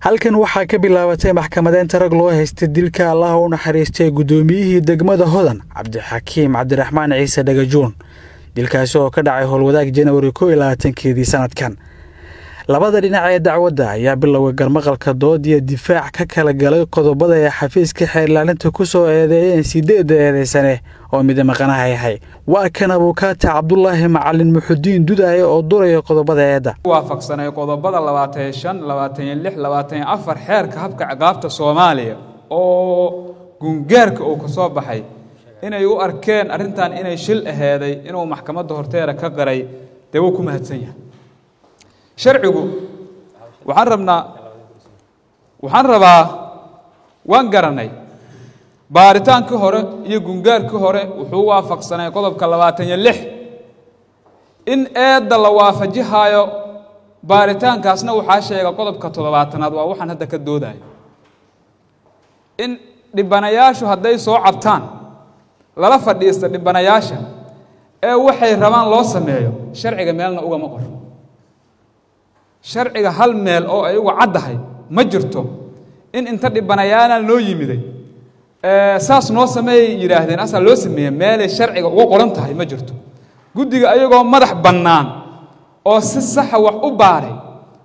halkan waxaa ka bilaabatay maxkamadeynta rag loo haystay dilka allaha u naxariistay guddoomiyihii degmada hodan cabdixakiim cabdiraxmaan ciise dhagajuun dilkaasi oo ka dhacay howlwadaag janawari ko iyo labaatankeedii sanadkan labada dhinac ee dacwadda ayaa bilowga garmaqalka dood iyo difaac ka kala galay qodobada ay xafiiska xeerlaalinta ku soo eedeeyeen sideedda eedeysane oo mida maqanaha yahay waa kan abuukaata cabdulaahi macalin muxudiin dudaye oo duraya qodobada eedda waafaqsanay qodobada labaatan shan labaatan lix labaatan afar xeerka habka ciqaabta soomaaliya oo gungaarka uu ka soo baxay inay u arkeen arrintan inay shil aheeday inuu maxkamadda horteeda ka qaray dee wuu ku mahadsan yahay sharcigu waxaan rabnaa waxaan rabaa waan garanay baaritaankii hore iyo gungaarkii hore wuxuu waafaqsanay qodobka labaatan iyo lix in eedda la waafajihaayo baaritaankaasna waxaa sheega qodobka toddobaatanaad waa waxaan hadda ka doodayo in dhibanayaashu hadday soo cabtaan lala fadhiista dhibanayaasha ee waxay rabaan loo sameeyo sharciga meelna ugama qor sharciga hal meel oo ay uga caddahay ma jirto in inta dhibanayaana loo yimiday saas noo sameeyay yidhaahdeen asaa loo sameeye meelay sharciga uga qoran tahay ma jirto guddiga ayagoo madax bannaan oo si saxa wax u baaray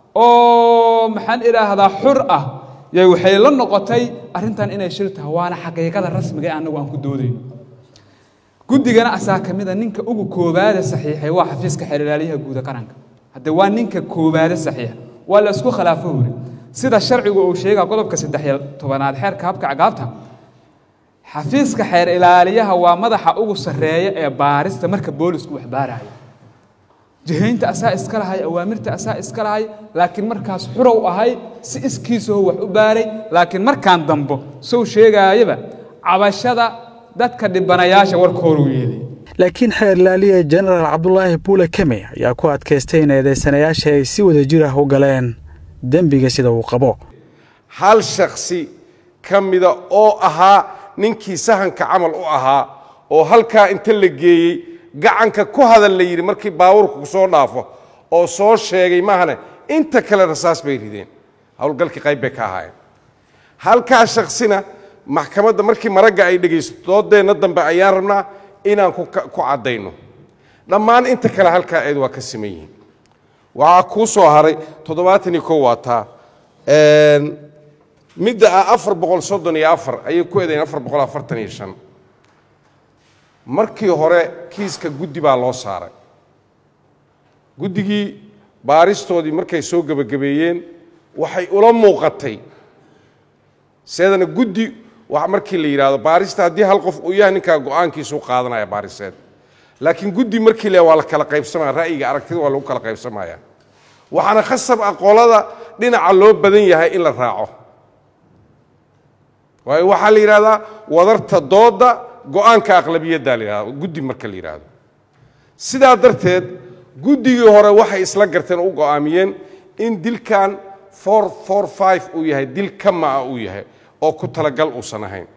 oo maxaan idhaahdaa xur ah yay waxay la noqotay arrintan inay shil tahay waana xaqiiqada rasmiga ee annagu aan ku doodayno guddigana asaa ka mida ninka ugu koobaada saxiixay waa xafiiska xeerlaaliyaha guuda qaranka hadde waa ninka koobaade saxiixa waa la isku khilaafo wuri sida sharcigu uu sheega qodobka saddex iyo tobanaad xeerka habka cagaabta xafiiska xeer ilaaliyaha waa madaxa ugu sarreeya ee baarista marka boolisku wax baarayo jihaynta asaa iska lahay awaamirta asaa iska lahay laakiin markaas xurow ahay si iskiisoo wax u baaray laakiin markaan dambo sow sheegaayaba cabashada dadka dhibanayaasha warkooruu yeelay laakiin xeerlaaliya jenaraal cabdulaahi buule keme ayaa ku adkaystay in eedeysanayaasha ay si wada jir ah u galeen dembiga sida uu qabo hal shaksi ka mida oo ahaa ninkii sahanka camal u ahaa oo halkaa inta la geeyey gacanka ku hadal la yidhi markii baabuurku soo dhaafo oo soo sheegay maahane inta kale rasaas bay rideen howlgalkii qayb bay ka ahaayeen halkaa shaksina maxkamadda markii maragga ay dhegaysto doodeenna dambe ayaan rabnaa inaan ku caddayno dhammaan inta kale halkaa eed waa ka siman yihiin waxaa kuu soo haray toddobaatan iyo kow waa taa midda ah afar boqol soddon iyo afar ayay ku eedayen afar boqol afartan iyo shan markii hore kiiska guddi baa loo saaray guddigii baaristoodii markay soo gebagabeeyeen waxay ula muuqatay seedana guddi markii la yidhaahdo baarista haddii hal qof uu yahay ninkaa go-aankiisuu qaadanaya baariseed laakiin guddi markii le waa la kala qaybsamaya ra'yiga aragtida waa lagu kala qaybsamaya waxaana khasab ah qolada dhinaca loo badan yahay in la raaco waayo waxaa la yidhahdaa wadarta doodda go-aanka aqlabiyadda la yidhahda guddi marka la yidhaahdo sidaa darteed guddigii hore waxay isla garteen u go'aamiyeen in dilkan for for five uu yahay dil kama-a uu yahay oo ku talagal uusan ahayn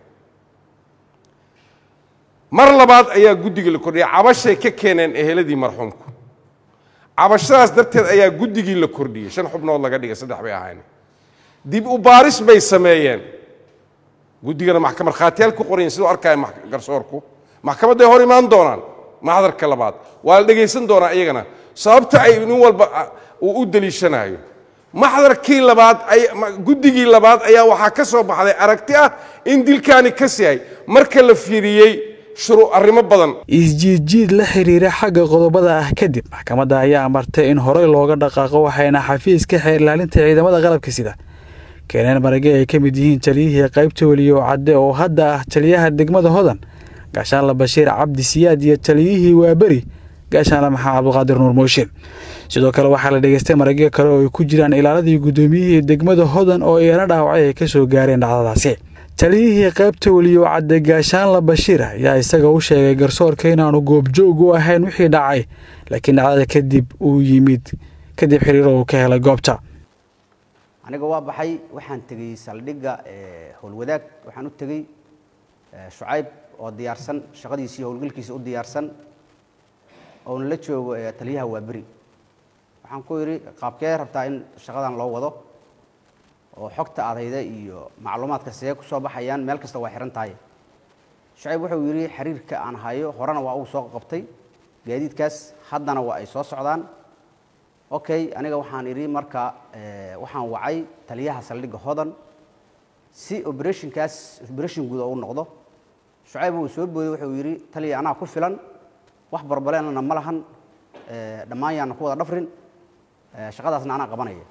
mar labaad ayaa guddigii la kordhiyay cabashay ka keeneen eheladii marxuumku cabashadaas darteed ayaa guddigii la kordhiyey shan xubnood laga dhigay saddex bay ahayn dib u baaris bay sameeyeen guddigana maxkamad khaatiyaal ku qorayen siduu arkaya garsoorku maxkamadday hor imaan doonaan maxdarka labaad waa la dhegaysan doonaa iyagana sababta ay nin walba uu u deliishanayo maxdarkii labaad guddigii labaad ayaa waxaa ka soo baxday aragti ah in dilkaani kas yahay marka la fiiriyey shuru arrimo badan isjiidjiid la xiriira xagga qodobada ah kadib maxkamadda ayaa amartay in horey looga dhaqaaqo waxayna xafiiska xeerlaalinta ciidamada qalabka sida keeneen marage ay ka mid yihiin taliyihii qaybta weliyo cadde oo hadda ah taliyaha degmada hodan gaashaanla bashiir cabdi siyaad iyo taliyihii waaberi gaashaanle maxamed cabdiqaadir nuur mooshin sidoo kale waxaa la dhegaystay maragyo kale oo ay ku jiraan ilaaladii guddoomiyihii degmada hodan oo iyana dhaawacay ay ka soo gaareen dhacdadaasi taliyihii qaybta weliyo cadde gaashaanla bashiir ayaa isaga u sheegay garsoorka inaanu goobjoog u ahayn wixii dhacay laakiin dhacdada kadib uu yimid kadib xiriiro uu ka helay goobta aniga waa baxay waxaan tegey saldhigga howlwadaag waxaan u tegey shucayb oo diyaarsan shaqadiisii howlgalkiisa u diyaarsan oona la joogo taliyaha waaberi waxaan ku yidhi qaabkee rabtaa in shaqadan loo wado oo xogta adayda iyo macluumaadka see ku soo baxayaan meel kasta waa xihan tahay shucayb wuxuu yidhi xiriirka aan hayo horena waa uu soo qabtay gaadiidkaas haddana waa ay soo socdaan okay aniga waxaan idhi marka waxaan wacay taliyaha saldhigga hodan si operationkaas operation guud oo u noqdo shucayb uu soo booday wuxuu yidhi taliya anaa ku filan wax barbaleenana ma lahan dhammaan yaana ku wada dhafrin shaqadaasna anaa qabanaya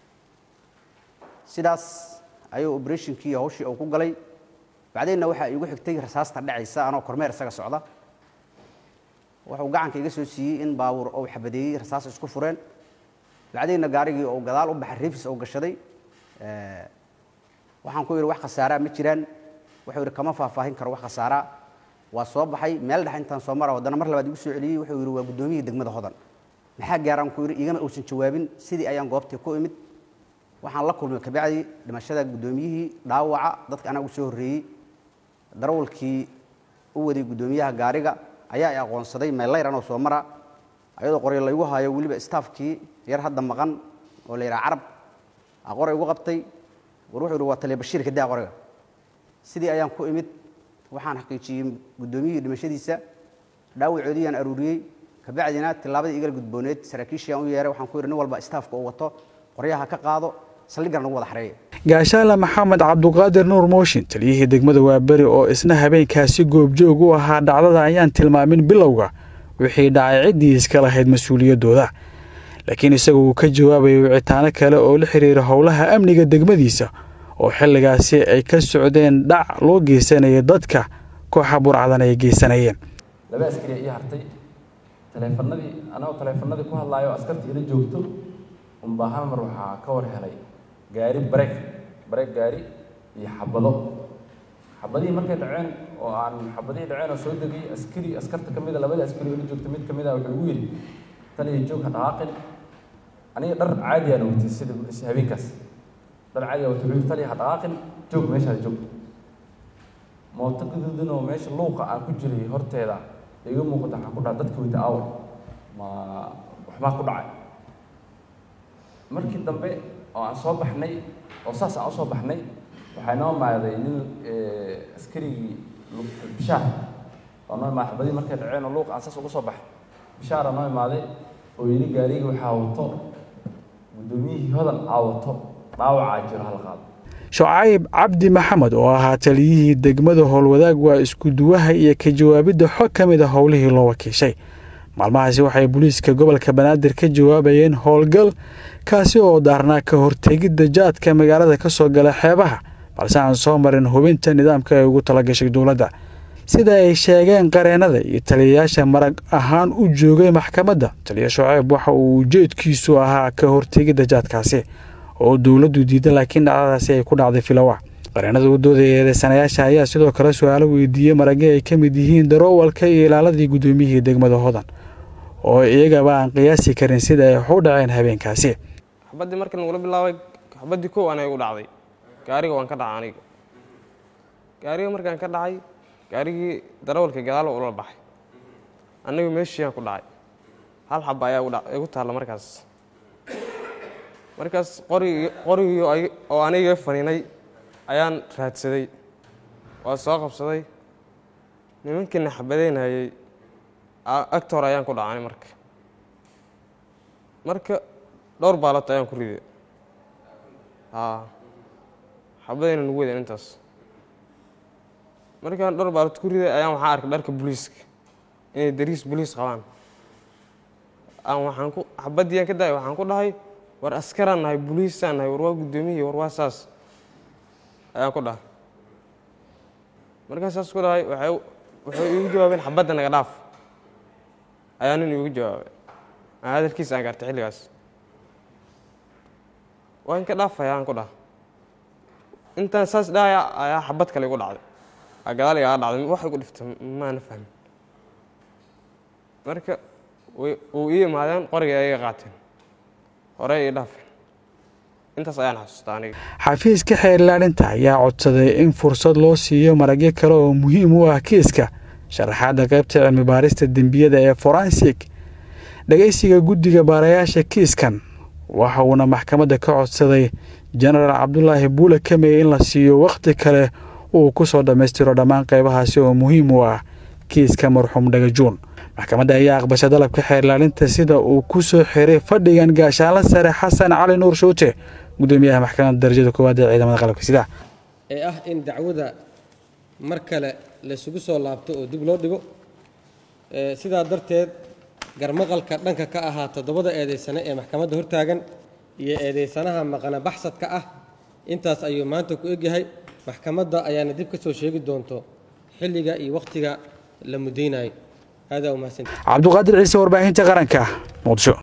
sidaas ayuu operationkii hawshii uu ku galay bacdeenna waxaa iigu xigtay rasaasta dhacaysa anoo kormeer isaga socda wuxuu gacanka iga soo siiyey in baabuur ou xabadeeyey rasaas isku fureen bacdeenna gaarigii uu gadaal u baxay riifis ou gashaday waxaan ku yidhi wax khasaaraa ma jiraan wuxuu yidhi kama faahfaahin karo wax khasaaraa waa soo baxay meel dhex intaan soo mara haddana mar labaad igu soo celiyey wuxuu yidhi waa guddoomiyihii degmada hodan maxaa gaaraan ku yidhi igama uusan jawaabin sidii ayaan goobtii ku imid waxaan la kulmay kabacdi dhimashada guddoomiyihii dhaawaca dadka anaa u soo horreeyey darawalkii u waday guddoomiyaha gaariga ayaa i aqoonsaday meellayr anoo soo mara ayadoo qoryo laygu hayo weliba staafkii yar hadda maqan oo la yidhaha carab a qoray igu qabtay war wuxuu yidhi waa taliya bashiir kadaa qoriga sidii ayaan ku imid waxaan xaqiijiyey guddoomiyihii dhimashadiisa dhaawacoodiyaan aruuriyey kabacdina tillaabadii igala gudbooneed saraakiishiyaan u yeeray waxaan ku yidhi nin walba staafka uu wato qoryaha ka qaado saldhiggan nagu wada xareeya gaashaale maxamed cabduqaadir nuur mooshin taliyihii degmada waaberi oo isna habeenkaasi goobjoog u ahaa dhacdada ayaan tilmaamin bilowga wixii dhacay ciddii iska lahayd mas-uuliyaddooda laakiin isagu uu ka jawaabayay wicitaano kale oo la xiriira howlaha amniga degmadiisa oo xilligaasi ay ka socdeen dhac loo geysanaya dadka kooxa burcadan ay geysanayeen laba askari ii hartay taleefanadii anagoo taleefanadii ku hadlaayo askartii ila joogto unbaa hal mar waxaa ka war helay gaari bareeg bareeg gaari iyo xabado xabadihii markay dhaceen oo aan xabadihii dhaceen oo soo degay askari askarta ka mid a labada askari oo ila joogta mid ka mid a wuxuu igu yidhi taliya joog ha dhaqaaqin aniga dhar caadiyaan watay sida habeenkaas dhar caadiya watay wuxuu taliya ha dhaqaaqin joog meeshaada joog mooto gaduudan oo meesha luuqa aan ku jiray horteeda iga muuqata waxaan ku dhaha dadka weyta aawar ma waxbaa ku dhacay markii dambe oo aan soo baxnay oo saas aan usoo baxnay waxaa noo imaaday nin askarigii bishaar oo noo imaaday xabadii markay dhaceen oo luuq aan saas uga soo baxay bishaara noo imaaday oo yidhi gaarigii waxaa wato guddoomiyihii hodan aa wato dhaawacaa jiro hal qaado shucayb cabdi maxamed oo ahaa taliyihii degmada howlwadaag waa iskuduwaha iyo ka jawaabidda xog ka mid a howlihii loo wakiishay maalmahaasi waxay booliiska gobolka banaadir ka jawaabayeen howlgal kaasi oo daarnaa ka hortegidda jaadka magaalada ka soo gala xeebaha balse aan soo marin hubinta nidaamka ay ugu talagashay dowladda sida ay sheegeen qareennada iyo taliyayaasha marag ahaan u joogay maxkamadda taliya shucayb waxa uu ujeedkiisu ahaa ka hortegidda jaadkaasi oo dowladdu diida laakiin dhacdadaasi ay ku dhacday filowa qareennada u doodaya eedeysanayaasha ayaa sidoo kale su-aalo weydiiyey marage ay ka mid yihiin daroowalka iyo ilaaladii guddoomiyihii degmada hodan oo iyagaba aan qiyaasi karin sida ay wax u dhaceen habeenkaasi xabaddii markii nagula bilaabay xabaddii kow anay igu dhacday gaariga waan ka dhacay aniga gaariga markaan ka dhacay gaarigii darawalka gadaal ula baxay anigu meeshiiyaan ku dhacay hal xaba ayaa igu taalla markaas markaas qorigii qorigii oo aniga faniinay ayaan raadsaday waa soo qabsaday nimankiina xabadeynayay agtoor ayaan ku dhacay marka marka dhowr baalot ayaan ku riday haa xabadayna nugu weden intaas markaan dhowr baalot ku riday ayaan waxaa arkay dharka booliiska inay dariis booliis qabaan aan waxaan ku xabadii aan ka daay waxaan ku dhahay war askaraan nahay booliisaan nahay war waa guddoomiyihii war waa saas ayaan ku dhahay markaan saas ku dhahay waxay waxay iigu jawaabeen xabadda naga dhaaf ayaa nin iigu jawaabay aan hadalkiisa aan gaartay xilligaas waa in ka dhaafaya aan ku dhaha intaan saas dhahaya ayaa xabad kale igu dhacday aa gadaal igaga dhacday wax igu dhiftay maana fahmin marka way uu ii imaadeen qoriga ay iga qaateen hore ii dhaafeen intaas ayaan xasuustaa aniga xafiiska xeer ilaalinta ayaa codsaday in fursad loo siiyo maragyo kale oo muhiim u ah kiiska sharaxaadda qaybta cilmi baarista dembiyada ee forensik dhegaysiga guddiga baarayaasha kiiskan waxa uuna maxkamadda ka codsaday jenaraal cabdulaahi buule kameye in la siiyo wakhti kale uu ku soo dhammaystiro dhammaan qaybahaasi oo muhiim u ah kiiska marxuum dhagajuun maxkamadda ayaa aqbashay dalabka xeerlaalinta sida uu ku soo xiray fadhigan gaashaanla sare xasan cali nuur shuute gudoomiyaha maxkamadda darajada koowaad ee ciidamada qalabka sida ee ah in dacwada mar kale laysugu soo laabto oo dib loo dhigo sidaa darteed garmaqalka dhanka ka ahaa toddobada eedaysane ee maxkamadda hortaagan iyo eedaysanaha maqana baxsadka ah intaas ayuu maanta ku egyahay maxkamadda ayaana dib ka soo sheegi doonto xilliga iyo wakhtiga la mudaynayo aadaa umahadsanti cabduqaadir ciise warbaahinta qaranka muqdisho